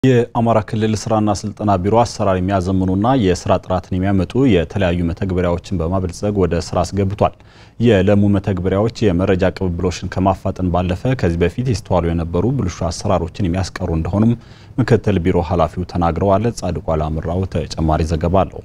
የአማራ ክልል ስራና ስልጠና ቢሮ አሰራር የሚያዘምኑና የስራ ጥራትን የሚያመጡ የተለያዩ መተግበሪያዎችን በማበልጸግ ወደ ስራ አስገብቷል። የለሙ መተግበሪያዎች የመረጃ ቅብብሎችን ከማፋጠን ባለፈ ከዚህ በፊት ይስተዋሉ የነበሩ ብልሹ አሰራሮችን የሚያስቀሩ እንደሆኑም ምክትል ቢሮ ኃላፊው ተናግረዋል። ጻድቋ ላምራው ተጨማሪ ዘገባ አለው።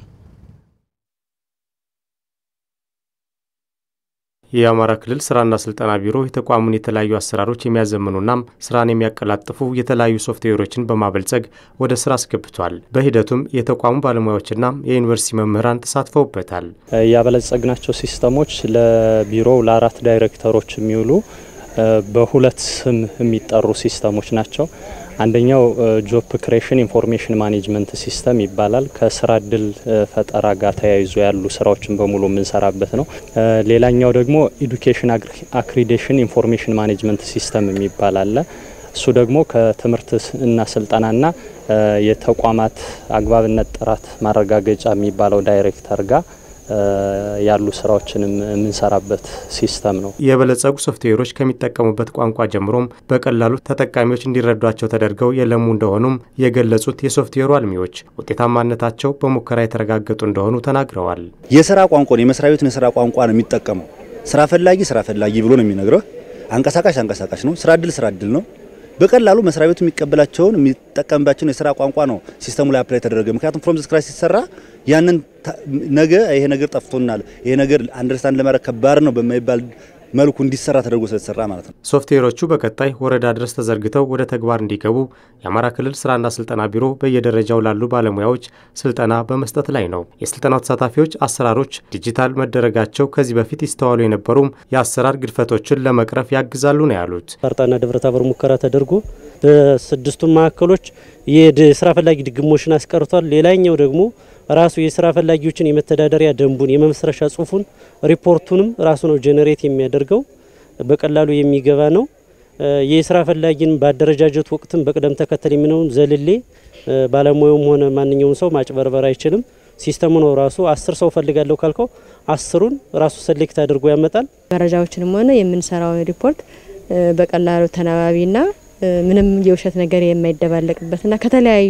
የአማራ ክልል ስራና ስልጠና ቢሮ የተቋሙን የተለያዩ አሰራሮች የሚያዘምኑና ስራን የሚያቀላጥፉ የተለያዩ ሶፍትዌሮችን በማበልጸግ ወደ ስራ አስገብቷል። በሂደቱም የተቋሙ ባለሙያዎችና የዩኒቨርሲቲ መምህራን ተሳትፈውበታል። ያበለጸግናቸው ሲስተሞች ለቢሮው ለአራት ዳይሬክተሮች የሚውሉ በሁለት ስም የሚጠሩ ሲስተሞች ናቸው። አንደኛው ጆብ ክሬሽን ኢንፎርሜሽን ማኔጅመንት ሲስተም ይባላል። ከስራ እድል ፈጠራ ጋር ተያይዞ ያሉ ስራዎችን በሙሉ የምንሰራበት ነው። ሌላኛው ደግሞ ኢዱኬሽን አክሪዴሽን ኢንፎርሜሽን ማኔጅመንት ሲስተም የሚባል አለ። እሱ ደግሞ ከትምህርት እና ስልጠናና የተቋማት አግባብነት ጥራት ማረጋገጫ የሚባለው ዳይሬክተር ጋር ያሉ ስራዎችንም የምንሰራበት ሲስተም ነው። የበለጸጉ ሶፍትዌሮች ከሚጠቀሙበት ቋንቋ ጀምሮም በቀላሉ ተጠቃሚዎች እንዲረዷቸው ተደርገው የለሙ እንደሆኑም የገለጹት የሶፍትዌሩ አልሚዎች ውጤታማነታቸው በሙከራ የተረጋገጡ እንደሆኑ ተናግረዋል። የስራ ቋንቋ የመስሪያ ቤቱን የስራ ቋንቋ ነው የሚጠቀመው። ስራ ፈላጊ ስራ ፈላጊ ብሎ ነው የሚነግረው። አንቀሳቃሽ አንቀሳቃሽ ነው። ስራ እድል ስራ እድል ነው። በቀላሉ መስሪያ ቤቱ የሚቀበላቸውን የሚጠቀምባቸውን የስራ ቋንቋ ነው ሲስተሙ ላይ አፕላይ ተደረገ። ምክንያቱም ፍሮም ስክራች ሲሰራ ያንን ነገ ይሄ ነገር ጠፍቶናል፣ ይሄ ነገር አንደርስታንድ ለማድረግ ከባድ ነው በማይባል መልኩ እንዲሰራ ተደርጎ ስለተሰራ ማለት ነው። ሶፍትዌሮቹ በቀጣይ ወረዳ ድረስ ተዘርግተው ወደ ተግባር እንዲገቡ የአማራ ክልል ስራና ስልጠና ቢሮ በየደረጃው ላሉ ባለሙያዎች ስልጠና በመስጠት ላይ ነው። የስልጠናው ተሳታፊዎች አሰራሮች ዲጂታል መደረጋቸው ከዚህ በፊት ይስተዋሉ የነበሩም የአሰራር ግድፈቶችን ለመቅረፍ ያግዛሉ ነው ያሉት። ፈርጣና ደብረ ታቦር ሙከራ ተደርጎ በስድስቱም ማዕከሎች የስራ ፈላጊ ድግሞችን አስቀርቷል። ሌላኛው ደግሞ ራሱ የስራ ፈላጊዎችን የመተዳደሪያ ደንቡን የመመስረሻ ጽሁፉን ሪፖርቱንም ራሱ ነው ጄኔሬት የሚያደርገው በቀላሉ የሚገባ ነው። የስራ ፈላጊን በአደረጃጀት ወቅትም በቅደም ተከተል የሚነውን ዘልሌ ባለሙያውም ሆነ ማንኛውም ሰው ማጭበርበር አይችልም። ሲስተሙ ነው ራሱ አስር ሰው ፈልጋለሁ ካልከው አስሩን ራሱ ሰሌክት አድርጎ ያመጣል። መረጃዎችንም ሆነ የምንሰራው ሪፖርት በቀላሉ ተናባቢና ምንም የውሸት ነገር የማይደባለቅበትና ከተለያዩ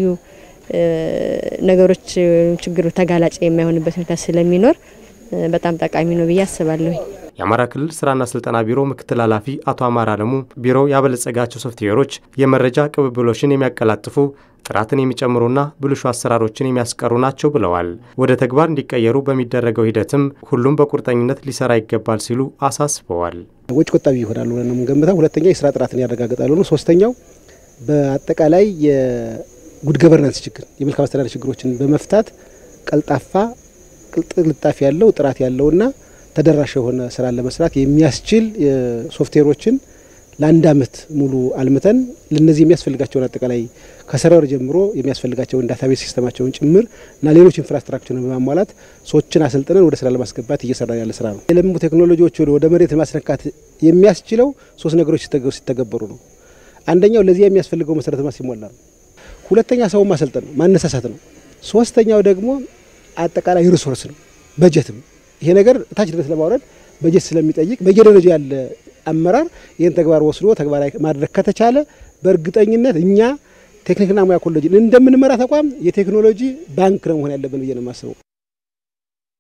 ነገሮች ችግሩ ተጋላጭ የማይሆንበት ሁኔታ ስለሚኖር በጣም ጠቃሚ ነው ብዬ አስባለሁ። የአማራ ክልል ስራና ስልጠና ቢሮ ምክትል ኃላፊ አቶ አማራ አለሙ ቢሮው ያበለጸጋቸው ሶፍትዌሮች የመረጃ ቅብብሎችን የሚያቀላጥፉ ጥራትን የሚጨምሩና ብልሹ አሰራሮችን የሚያስቀሩ ናቸው ብለዋል። ወደ ተግባር እንዲቀየሩ በሚደረገው ሂደትም ሁሉም በቁርጠኝነት ሊሰራ ይገባል ሲሉ አሳስበዋል። ወጪ ቆጣቢ ይሆናሉ ብለን ነው የምንገምተው። ሁለተኛ የስራ ጥራትን ያረጋግጣሉ ነው። ሶስተኛው በአጠቃላይ ጉድ ገቨርናንስ ችግር የመልካም አስተዳደር ችግሮችን በመፍታት ቀልጣፋ ቅልጥልጣፊ ያለው ጥራት ያለውና ተደራሽ የሆነ ስራን ለመስራት የሚያስችል ሶፍትዌሮችን ለአንድ አመት ሙሉ አልምተን ለነዚህ የሚያስፈልጋቸውን አጠቃላይ ከሰርቨር ጀምሮ የሚያስፈልጋቸውን ዳታቤዝ ሲስተማቸውን ጭምር እና ሌሎች ኢንፍራስትራክቸርን በማሟላት ሰዎችን አሰልጥነን ወደ ስራ ለማስገባት እየሰራ ያለ ስራ ነው። የለሙ ቴክኖሎጂዎች ወደ መሬት ለማስነካት የሚያስችለው ሶስት ነገሮች ሲተገበሩ ነው። አንደኛው ለዚያ የሚያስፈልገው መሰረተ ልማት ሲሟላ ነው። ሁለተኛ ሰውን ማሰልጠን ነው፣ ማነሳሳት ነው። ሶስተኛው ደግሞ አጠቃላይ ሪሶርስ ነው፣ በጀትም። ይሄ ነገር ታች ድረስ ለማውረድ በጀት ስለሚጠይቅ በየደረጃ ያለ አመራር ይህን ተግባር ወስዶ ተግባራዊ ማድረግ ከተቻለ በእርግጠኝነት እኛ ቴክኒክና ሙያ ኮሌጅን እንደምንመራ ተቋም የቴክኖሎጂ ባንክ ነው መሆን ያለብን ብዬ ነው የማስበው።